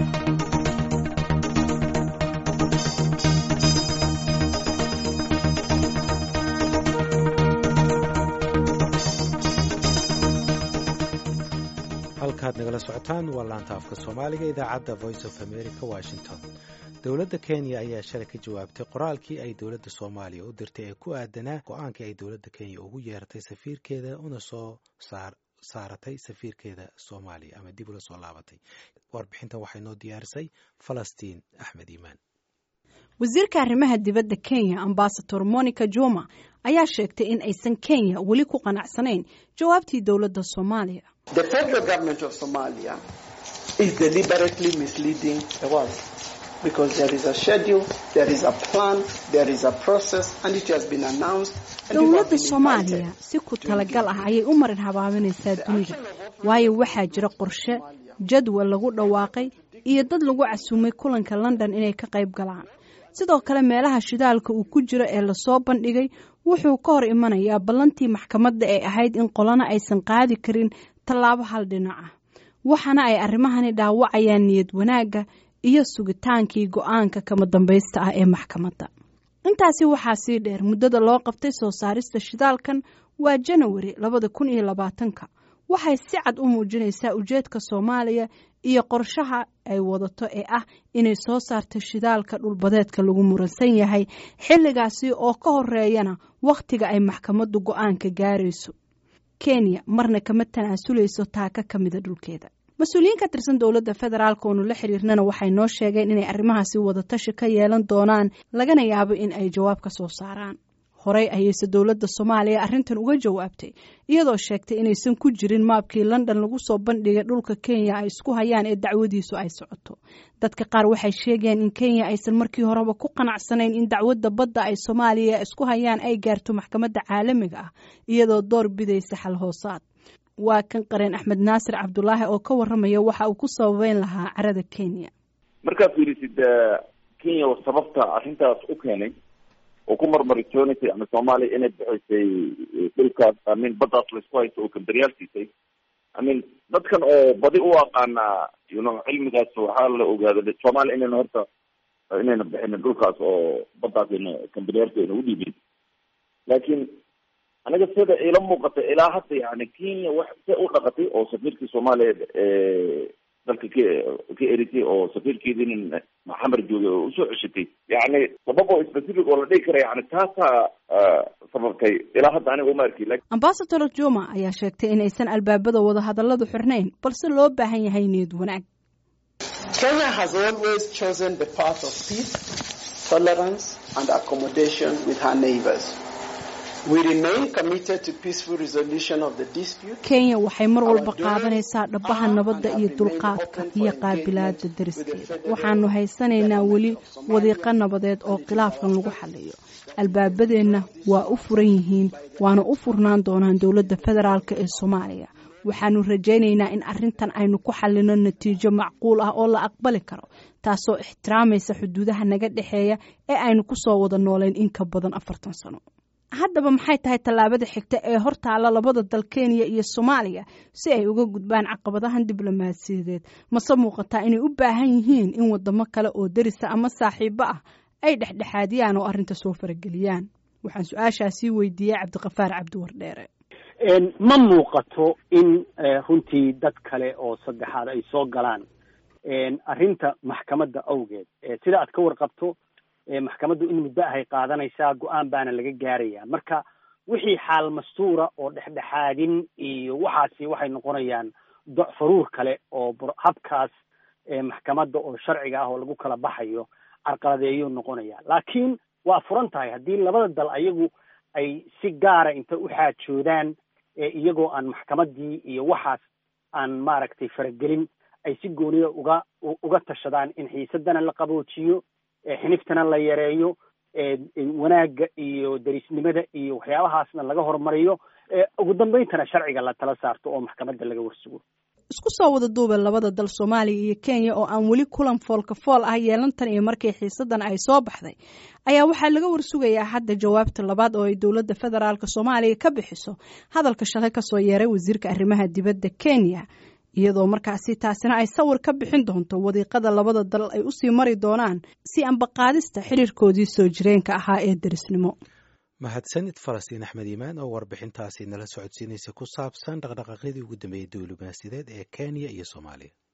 halkaad nagala socotaan waa laanta afka soomaaliga idaacadda voice of america washington dowladda kenya ayaa shalay ka jawaabtay qoraalkii ay dowladda soomaaliya u dirtay ee ku aadanaa go-aankii ay dowladda kenya ugu yeeratay safiirkeeda una soo saaratay safiirkeeda soomaaliya ama dib ula soo laabatay warbixintan waxay noo diyaarisay falastiin axmed iimaan wasiirka arrimaha dibadda kenya ambasador monica juma ayaa sheegtay in aysan kenya weli ku qanacsanayn jawaabtii dowladda soomaaliya The federal government of Somalia is deliberately misleading the world because there is a schedule, there is a plan, there is a process, and it has been announced. dowladda soomaaliya si ku talagal ah ayay u marin habaabinaysaa dunida waayo waxaa jira qorshe jadwal lagu dhawaaqay iyo dad lagu casuumay kulanka london inay ka qayb galaan sidoo kale meelaha shidaalka uu ku jiro ee lasoo bandhigay wuxuu ka hor imanayaa ballantii maxkamadda ee ahayd in qolana aysan qaadi karin tallaabo hal dhinac ah waxaana ay arrimahani dhaawacayaan niyad wanaagga iyo sugitaankii go-aanka kama dambaysta ah ee maxkamadda intaasi waxaa sii dheer muddada loo qabtay soo saarista shidaalkan waa janawari labada kun iyo labaatanka waxay si cad u muujinaysaa ujeedka soomaaliya iyo qorshaha ay wadato ee ah inay soo saarto shidaalka dhulbadeedka lagu muransan yahay xilligaasi oo ka horeeyana wakhtiga ay maxkamaddu go-aanka gaarayso kenya marna kama tanaasulayso taaka ka mida dhulkeeda mas-uuliyiin ka tirsan dowladda federaalk oonu la xiriirnana waxay noo sheegeen inay arrimahaasi wadatashi ka yeelan doonaan lagana yaabo in ay jawaab ka soo saaraan horey ayayse dowladda soomaaliya arrintan uga jawaabtay iyadoo sheegtay inaysan ku jirin maabkii london lagu soo bandhigay dhulka kenya ay isku hayaan ee dacwadiisu ay socoto dadka qaar waxay sheegeen in kenya aysan markii horeba ku qanacsanayn in dacwadda badda ay soomaaliya isku hayaan ay gaarto maxkamadda caalamiga ah iyadoo door bidaysa xal hoosaad waa kan qareen axmed naasir cabdulaahi oo ka waramaya waxa uu ku sababeyn lahaa carada kenya markaad fiirisid kenya sababta arrintaas u keenay oo ku marmaritoonaysa ama soomaaliya inay bixisay dhulkaas amin baddaas laisku haysto oo kamberyaal siisay amin dadkan oo badi u aqaanaa yuno cilmigaas waxaa la ogaada soomaaliya inayna horta inayna bixinin dhulkaas oo baddaas ayna kamberyaalka ayna udhiibin laakiin aniga sida ila muuqata ilaa hadda yani kenya wax se u dhaqatay oo safiirkii soomaaliya dalka ka ka eritay oo safiirkeedinin maxamed joogay oo usoo ceshatay yani sabab oo specific oo la dhigi kara yani taasaa sababtay ilaa hadda aniga uma arki ambasador juma ayaa sheegtay in aysan albaabada wadahadalladu xirnayn balse loo baahan yahay niyad wanaag Kenya has always chosen the path of peace, tolerance, and accommodation with her neighbors. kenya waxay mar walba qaadanaysaa dhabaha nabadda iyo dulqaadka iyo qaabilaada dariskeeda waxaanu haysanaynaa weli wadiiqo nabadeed oo khilaafkan lagu xaliyo albaabadeenna waa u furan yihiin waana u furnaan doonaan dowladda federaalk ee soomaaliya waxaanu rajaynaynaa in arrintan aynu ku xalino natiijo macquul ah oo la aqbali karo taasoo ixtiraamaysa xuduudaha naga dhexeeya ee aynu ku soo wada nooleyn in ka badan afartan sano haddaba maxay tahay tallaabada xigta ee hortaala labada dal kenya iyo soomaaliya si ay uga gudbaan caqabadahan diblomaasiyadeed mase muuqataa inay u baahan yihiin in wadamo kale oo derisa ama saaxiibo ah ay dhexdhexaadiyaan oo arrinta soo farageliyaan waxaan su-aashaasii weydiiyey cabdiqafaar cabdiwardheere ma muuqato in runtii dad kale oo saddexaad ay soo galaan arrinta maxkamadda awgeed sida aad ka warqabto maxkamaddu in muddo ahay qaadanaysaa go-aan baana laga gaaraya marka wixii xaal mastuura oo dhexdhexaadin iyo waxaasi waxay noqonayaan doc faruur kale oo habkaas maxkamadda oo sharciga ah oo lagu kala baxayo carqaladeeyuu noqonaya laakiin waa furan tahay haddii labada dal ayagu ay si gaara inta u xaajoodaan iyagoo aan maxkamaddii iyo waxaas aan maaragtay faragelin ay si gooniya uga uga tashadaan in xiisadana la qaboojiyo xiniftana la yareeyo wanaagga iyo derisnimada iyo waxyaabahaasna laga horumariyo ugu dambayntana sharciga la tala saarto oo maxkamadda laga warsugo isku soo wada duuba labada dal soomaaliya iyo kenya oo aan weli kulan foolka fool ah yeelantan iyo markii xiisadan ay soo baxday ayaa waxaa laga warsugayaa hadda jawaabta labaad oo ay dowladda federaalk soomaaliya ka bixiso hadalka shalay kasoo yeeray wasiirka arrimaha dibadda kenya iyadoo markaasi taasina ay sawir ka bixin doonto wadiiqada labada dal ay usii mari doonaan si ambaqaadista xiriirkoodii soo jireenka ahaa ee derisnimo mahadsanid falastiin axmed iimaan oo warbixintaasi nala socodsiinaysa ku saabsan dhaqdhaqaaqyadii ugu dambeeyey diblomaasiyadeed ee kenya iyo soomaaliya